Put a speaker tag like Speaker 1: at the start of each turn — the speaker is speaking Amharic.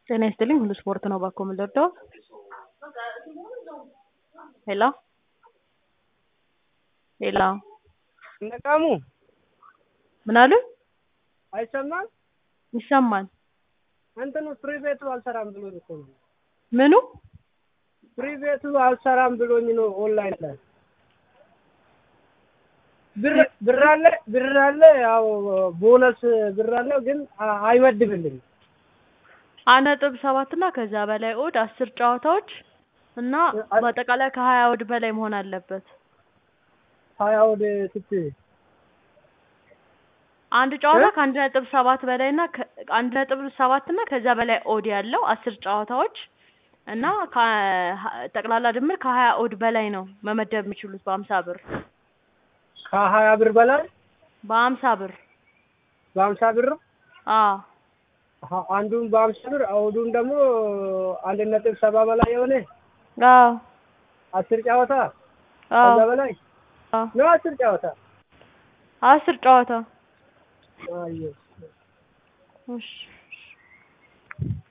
Speaker 1: ጤና ይስጥልኝ ሁሉ ስፖርት ነው ባኮ የምንወደው ሄሎ ሄሎ
Speaker 2: ነቃሙ
Speaker 1: ምን አሉ
Speaker 2: አይሰማም?
Speaker 1: ይሰማል
Speaker 2: እንትኑ ፍሪ ቤቱ አልሰራም ብሎኝ እኮ ነው።
Speaker 1: ምኑ
Speaker 2: ፍሪ ቤቱ አልሰራም ብሎኝ ነው ኦንላይን ላይ ብር ብር አለ ብር አለ ያው ቦነስ ብር አለው ግን አ- አይመድብልኝም።
Speaker 1: አንድ ነጥብ ሰባት እና ከዛ በላይ ኦድ አስር ጨዋታዎች እና በአጠቃላይ ከሀያ ኦድ በላይ መሆን አለበት።
Speaker 2: ሀያ ወደ ትት
Speaker 1: አንድ ጨዋታ
Speaker 2: እ?
Speaker 1: ከአንድ ነጥብ ሰባት በላይ እና ከ- አንድ ነጥብ ሰባት እና ከዛ በላይ ኦድ ያለው አስር ጨዋታዎች እና ከ- ጠቅላላ ድምር ከሀያ ኦድ በላይ ነው መመደብ የሚችሉት በሀምሳ ብር
Speaker 2: ከሀያ ብር በላይ
Speaker 1: በሀምሳ ብር
Speaker 2: በሀምሳ ብር
Speaker 1: አዎ
Speaker 2: አ- አንዱን በሀምሳ ብር አውዱን ደግሞ አንድ ነጥብ ሰባ በላይ የሆነ
Speaker 1: አዎ
Speaker 2: አስር ጨዋታ
Speaker 1: አዎ
Speaker 2: ከዛ በላይ
Speaker 1: አዎ
Speaker 2: ነው አስር ጨዋታ
Speaker 1: አስር ጨዋታ
Speaker 2: አየሁ።
Speaker 1: እሺ